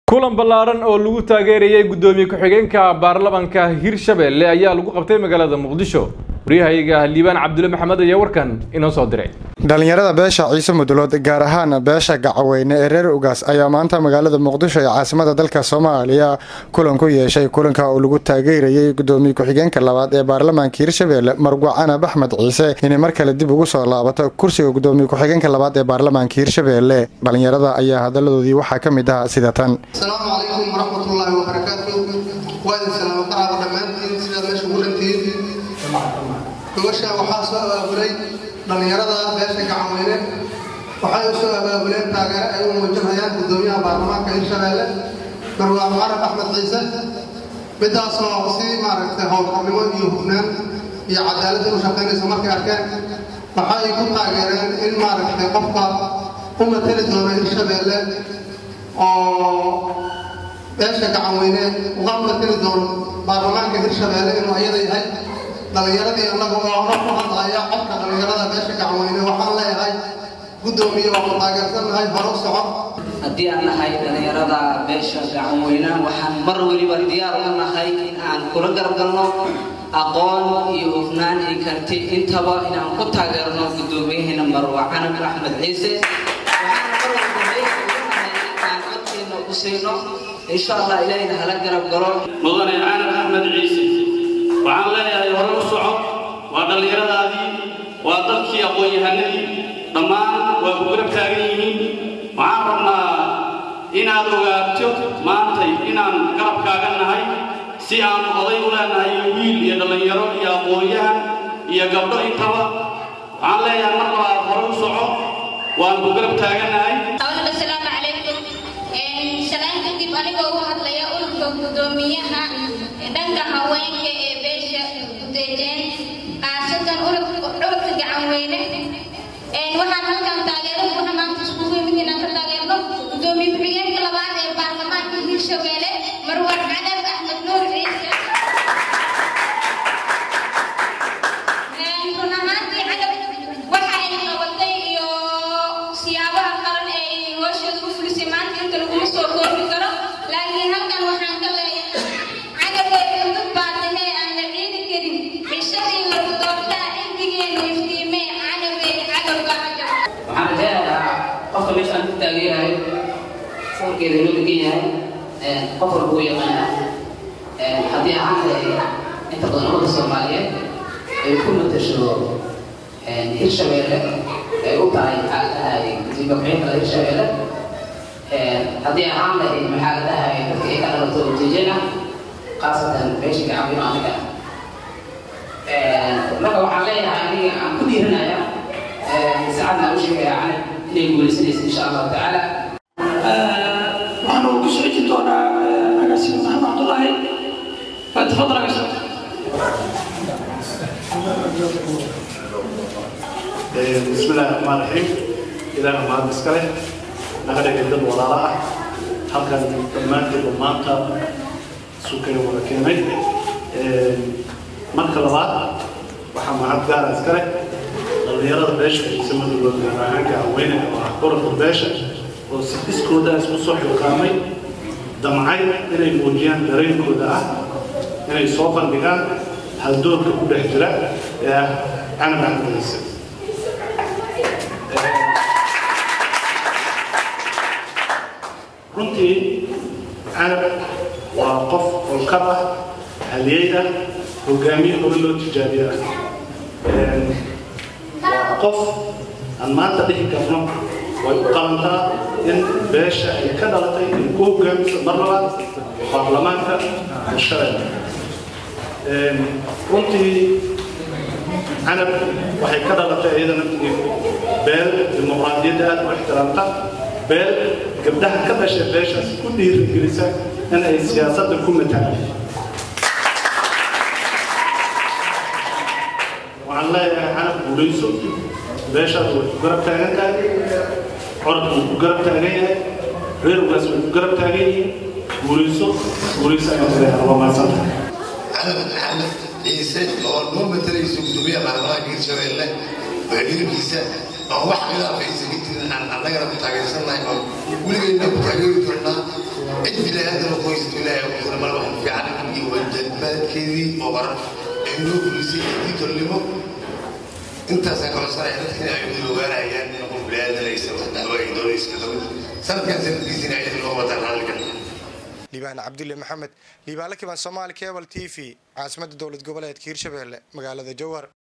kulan ballaaran oo lagu taageerayay guddoomiye ku-xigeenka baarlamanka hirshabelle ayaa lagu qabtay magaalada muqdisho waryahayaga liibaan cabdulle maxamed ayaa warkan inoo soo diray dhalinyarada beesha ciise mudulood gaar ahaan beesha gacaweyne ee reer ugaas ayaa maanta magaalada muqdisho ee caasimada dalka soomaaliya kulan ku yeeshay kulanka oo lagu taageerayay gudoomiye ku-xigeenka labaad ee baarlamaanka hirshabelle marguuc canab axmed ciise inay mar kale dib ugu soo laabato kursiga gudoomiye ku-xigeenka labaad ee baarlamaanka hirshabelle dhalinyarada ayaa hadaladoodii waxaa ka mid ah sida tan asalaamu calaykum waraxmatullaahi wabarakaatu waa idin salaamo qacaaba dhammaantiin sidaad meesha ugu dhantihiin gobasha waxaa soo abaabulay dhallinyarada beesha gacanweyne waxay u soo abaabuleen taageero ay u muujinayaan guddoomiyaha baarlamaanka hirshabeelle marwaax carab axmed ciise midaasoo si maaragtay howlkarnimo iyo hufnaan iyo cadaaladda u shaqaynaysa markay arkeen waxa ay ku taageereen in maaragtay qofka u matali doono hirshabeelle oo beesha gacanweyne uga matali doono baarlamaanka hirshabeelle inuu ayada yahay dhallinyaradii annaga oo hor ku hadlaya codka dhallinyarada beesha gacanweyne waxaan leeyahay guddoomiye waa ku taageersannahay horo soco haddii aan nahay dhallinyarada beesha gacanweyne waxaan mar weliba diyaar u nahay in aan kula gargalno aqoon iyo hufnaan iyo karti intaba inaan ku taageerno guddoomiyaheena marwa canab axmed ciise insha allah ilaahayna hala garab galo mudane canab axmed ciise waxaan leeyahay hore u soco waa dhallinyaradaadii waa dadkii aqoon-yahanadii dhammaan waa ku garab taagan yihiin waxaan rabnaa inaad ogaato maantay inaan garabkaaga nahay si aan oday u leenahay wiil iyo dhallinyaro iyo aqoon-yahan iyo gabdho intaba waxaan leeyahay mar labaad hore u soco waan ku garab taagannahay asalaamu calaykum shalaan kadib anigoo u hadlaya ururka guddoomiyaha dhanka haweenka ee beesha gudeejeen khaasatan ururka gacanweyne waxaan halkan taageero buuxa maanta iskugu yimid inaan ka taageerno guddoomiye ku-xigeenka labaad ee baarlamaanka hirshabelle marwar cadab axmed nuur ciise run ahaantii cadab waxa ay qabatay iyo siyaabaha qaran ee ay hooshooda u fulisay maanta inta laguma soo koobi karo laakiin halkan waxaan ka leeyahay cadabay cudud baatahee aan la ciidi karin cishadii lagu doortaa cilmigeenu iftiimee cadabay cadowga cadab waxaan rajaynayaa qofka meeshaan ku taagan yahay sawirkeeda inoo degan yahay qof walba uu yaqaana haddii ahaan lahay inta badan ummadda soomaaliyeed ay ku matasho hirshabeelle ay u tahay maxaa la dhahay guddiga ku-xigeenka hirshabeelle haddii ahaan lahayd maxaa la dhahay dadka ay ka dhalato ujeejana khaasatan beesha gacabino aniga marka waxaan leeyahay aniga aan ku dhiiranaya saacadna u sheegaya canab inay guulaysanaysa insha allahu tacaala waxaan ugu soo cejin doonaa agaasime maxamed cabdullaahi fatafadal agaasime بسم الله الرحمن الرحيم إلى ما نسكله نقدر جدا ولا لا هل كان دمان في دمانتا سكر ولا كلمة مركز الله وحنا هاد قال أسكله dhalinyarada beesha ciisamadooda gaar ahaan gacweyne oo ah gobolka beesha oo si iskooda isku soo xilqaamay damcay inay muujiyaan dareenkooda ah inay soo bandhigaan haldoorka ku dhex jira ee ah canab axmed ciise runtii canab waa qof olkar ah haliyey ah hogaamiye hore loo tijaabiye ah waa qof aan maanta dhihi karno way u qalantaa in beesha ay ka dhalatay in ku hogaamiso mar labaad baarlamaanka hirshabelle runtii canab waxay ka dhalatay iyadana beel dimuqraadiyadda aad u ixtiraamta beel gabdhaha ka dhashay beeshaas ku dhiirigelisa in ay siyaasadda ku matalaan waxaan leeyahay canab guulayso beeshaas way ku garab taagan tahay coradku wuu ku garab taagan yahay reergaas way ku garab taagan yihiin guulayso guulayso ayaan leeyahay waa mahadsantahay canab axmed ciise oo noo matalayso gudoomiyaha baarlamaanka hirshabelle oo hilibkiisa oo wax khilaafaysa ka jirin aan annagana ku taageersannahay oo weligeyna ku taageeri doonnaa cid bilaadan qoysta ilaahay ku jira mal wax fiican iyo wajadbaadkeedii oo waran ee noo gulisay intii tolnimo intaasaan kacosanaya dadkina ay wada ogaanayaan in qof bilaadan aysan wax dacwo ay doonayska qabin sanadkan sanadkiisina ay loo wadaan raalliga liibaan cabdulle maxamed liibaan la kiban soomaali cable t v caasimadda dowlad goboleedka hirshabelle magaalada jowhar